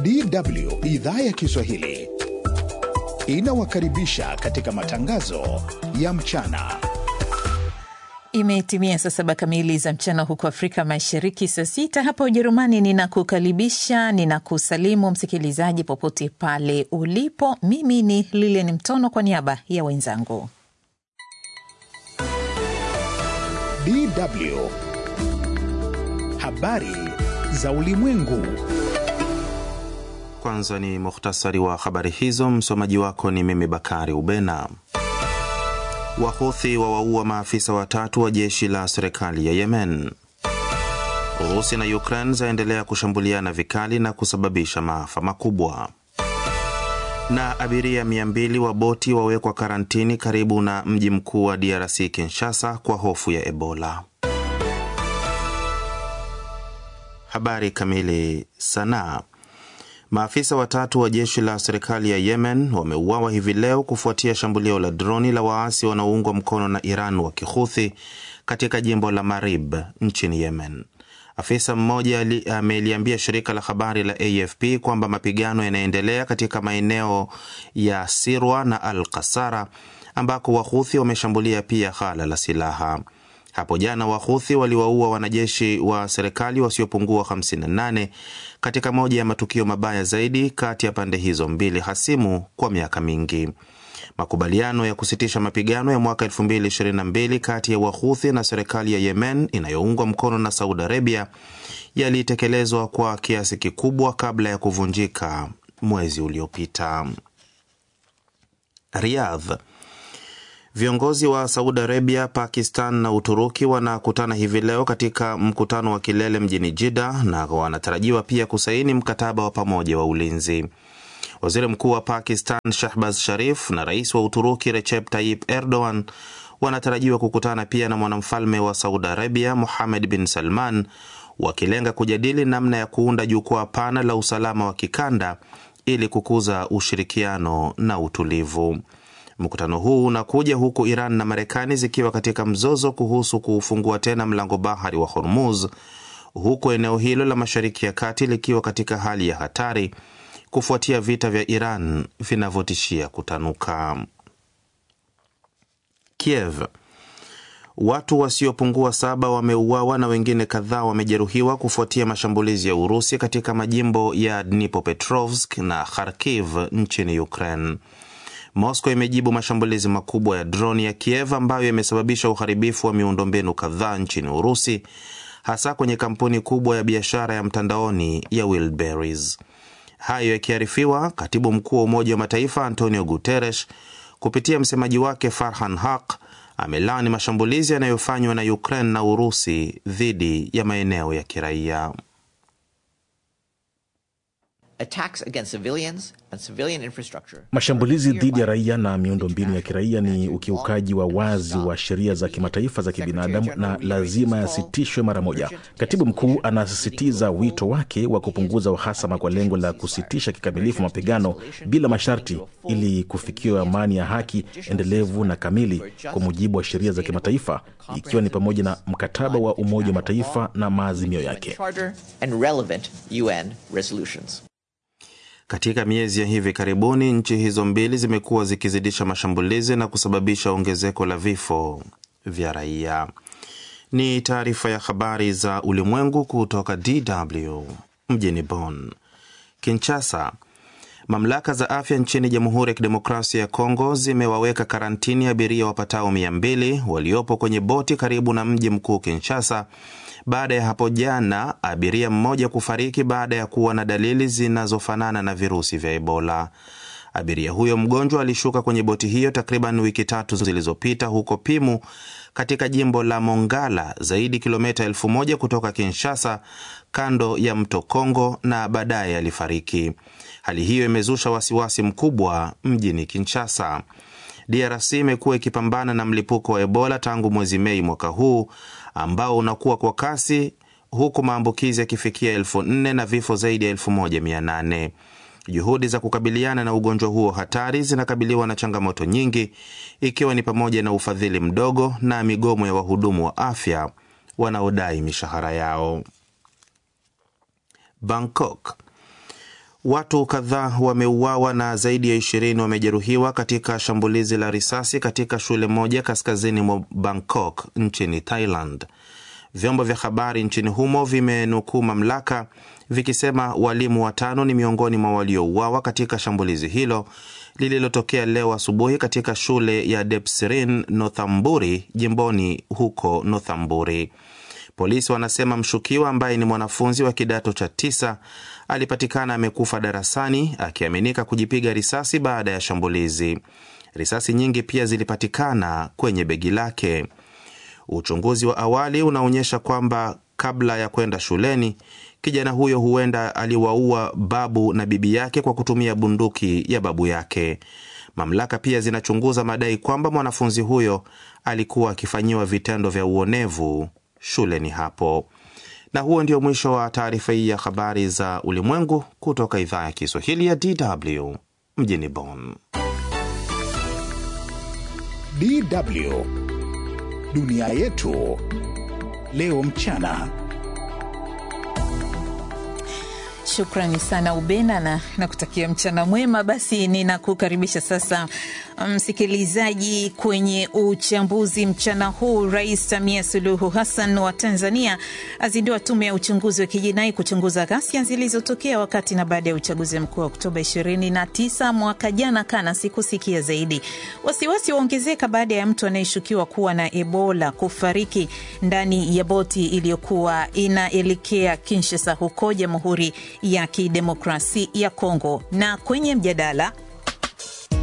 DW idhaa ya Kiswahili inawakaribisha katika matangazo ya mchana. Imetimia saa saba kamili za mchana huko Afrika Mashariki, saa sita hapa Ujerumani. Ninakukaribisha, ninakusalimu msikilizaji popote pale ulipo. Mimi ni Lilian Mtono kwa niaba ya wenzangu. DW habari za ulimwengu. Kwanza ni muhtasari wa habari hizo. Msomaji wako ni mimi Bakari Ubena. Wahuthi wawaua maafisa watatu wa jeshi la serikali ya Yemen. Urusi na Ukraine zaendelea kushambuliana vikali na kusababisha maafa makubwa. Na abiria 200 wa boti wawekwa karantini karibu na mji mkuu wa DRC Kinshasa kwa hofu ya Ebola. Habari kamili. Sanaa. Maafisa watatu wa jeshi la serikali ya Yemen wameuawa hivi leo kufuatia shambulio la droni la waasi wanaoungwa mkono na Iran wa Kihuthi katika jimbo la Marib nchini Yemen. Afisa mmoja ameliambia shirika la habari la AFP kwamba mapigano yanaendelea katika maeneo ya Sirwa na Al Kasara ambako Wahuthi wameshambulia pia ghala la silaha. Hapo jana Wahuthi waliwaua wanajeshi wa serikali wasiopungua 58 katika moja ya matukio mabaya zaidi kati ya pande hizo mbili hasimu kwa miaka mingi. Makubaliano ya kusitisha mapigano ya mwaka 2022 kati ya Wahuthi na serikali ya Yemen inayoungwa mkono na Saudi Arabia yalitekelezwa kwa kiasi kikubwa kabla ya kuvunjika mwezi uliopita. Riyadh. Viongozi wa Saudi Arabia, Pakistan na Uturuki wanakutana hivi leo katika mkutano wa kilele mjini Jida na wanatarajiwa pia kusaini mkataba wa pamoja wa ulinzi. Waziri Mkuu wa Pakistan Shahbaz Sharif na rais wa Uturuki Recep Tayyip Erdogan wanatarajiwa kukutana pia na mwanamfalme wa Saudi Arabia Muhammad bin Salman, wakilenga kujadili namna ya kuunda jukwaa pana la usalama wa kikanda ili kukuza ushirikiano na utulivu. Mkutano huu unakuja huku Iran na Marekani zikiwa katika mzozo kuhusu kuufungua tena mlango bahari wa Hormuz, huku eneo hilo la Mashariki ya Kati likiwa katika hali ya hatari kufuatia vita vya Iran vinavyotishia kutanuka. Kiev. Watu wasiopungua saba wameuawa na wengine kadhaa wamejeruhiwa kufuatia mashambulizi ya Urusi katika majimbo ya Dnipropetrovsk na Kharkiv nchini Ukraine. Moscow imejibu mashambulizi makubwa ya droni ya Kiev ambayo yamesababisha uharibifu wa miundombinu kadhaa nchini Urusi, hasa kwenye kampuni kubwa ya biashara ya mtandaoni ya Wildberries. Hayo yakiarifiwa, katibu mkuu wa Umoja wa Mataifa Antonio Guterres kupitia msemaji wake Farhan Haq amelaani mashambulizi yanayofanywa na Ukraine na Urusi dhidi ya maeneo ya kiraia. Mashambulizi dhidi ya raia na miundombinu ya kiraia ni ukiukaji wa wazi wa sheria za kimataifa za kibinadamu na lazima yasitishwe mara moja. Katibu mkuu anasisitiza wito wake wa kupunguza uhasama kwa lengo la kusitisha kikamilifu mapigano bila masharti ili kufikiwa amani ya haki endelevu na kamili kwa mujibu wa sheria za kimataifa ikiwa ni pamoja na mkataba wa Umoja wa Mataifa na maazimio yake. Katika miezi ya hivi karibuni nchi hizo mbili zimekuwa zikizidisha mashambulizi na kusababisha ongezeko la vifo vya raia. Ni taarifa ya habari za ulimwengu kutoka DW mjini Bonn. Kinshasa. Mamlaka za afya nchini Jamhuri ya Kidemokrasia ya Kongo zimewaweka karantini abiria wapatao mia mbili waliopo kwenye boti karibu na mji mkuu Kinshasa baada ya hapo jana abiria mmoja kufariki baada ya kuwa na dalili zinazofanana na virusi vya Ebola. Abiria huyo mgonjwa alishuka kwenye boti hiyo takriban wiki tatu zilizopita huko Pimu katika jimbo la Mongala, zaidi kilomita elfu moja kutoka Kinshasa, kando ya mto Kongo, na baadaye alifariki. Hali hiyo imezusha wasiwasi mkubwa mjini Kinshasa. DRC imekuwa ikipambana na mlipuko wa Ebola tangu mwezi Mei mwaka huu ambao unakuwa kwa kasi huku maambukizi yakifikia elfu nne na vifo zaidi ya elfu moja mia nane. Juhudi za kukabiliana na ugonjwa huo hatari zinakabiliwa na changamoto nyingi, ikiwa ni pamoja na ufadhili mdogo na migomo ya wahudumu wa afya wanaodai mishahara yao. Bangkok. Watu kadhaa wameuawa na zaidi ya ishirini wamejeruhiwa katika shambulizi la risasi katika shule moja kaskazini mwa Bangkok nchini Thailand. Vyombo vya habari nchini humo vimenukuu mamlaka vikisema walimu watano ni miongoni mwa waliouawa katika shambulizi hilo lililotokea leo asubuhi katika shule ya Depsirin Northamburi jimboni huko Northamburi. Polisi wanasema mshukiwa ambaye ni mwanafunzi wa kidato cha tisa alipatikana amekufa darasani akiaminika kujipiga risasi baada ya shambulizi. Risasi nyingi pia zilipatikana kwenye begi lake. Uchunguzi wa awali unaonyesha kwamba kabla ya kwenda shuleni, kijana huyo huenda aliwaua babu na bibi yake kwa kutumia bunduki ya babu yake. Mamlaka pia zinachunguza madai kwamba mwanafunzi huyo alikuwa akifanyiwa vitendo vya uonevu shuleni hapo. Na huo ndio mwisho wa taarifa hii ya habari za ulimwengu kutoka idhaa ya Kiswahili ya DW mjini Bonn. DW dunia yetu leo mchana. Shukrani sana Ubena na nakutakia mchana mwema. Basi ninakukaribisha sasa msikilizaji, um, kwenye uchambuzi mchana huu. Rais Samia Suluhu Hassan wa Tanzania azindua tume ya uchunguzi wa kijinai kuchunguza ghasia zilizotokea wakati na baada ya uchaguzi mkuu wa Oktoba 29 mwaka jana. Kana sikusikia zaidi. Wasiwasi waongezeka baada ya mtu anayeshukiwa kuwa na Ebola kufariki ndani ya boti iliyokuwa inaelekea Kinshasa huko Jamhuri ya Kidemokrasi ya Kongo. Na kwenye mjadala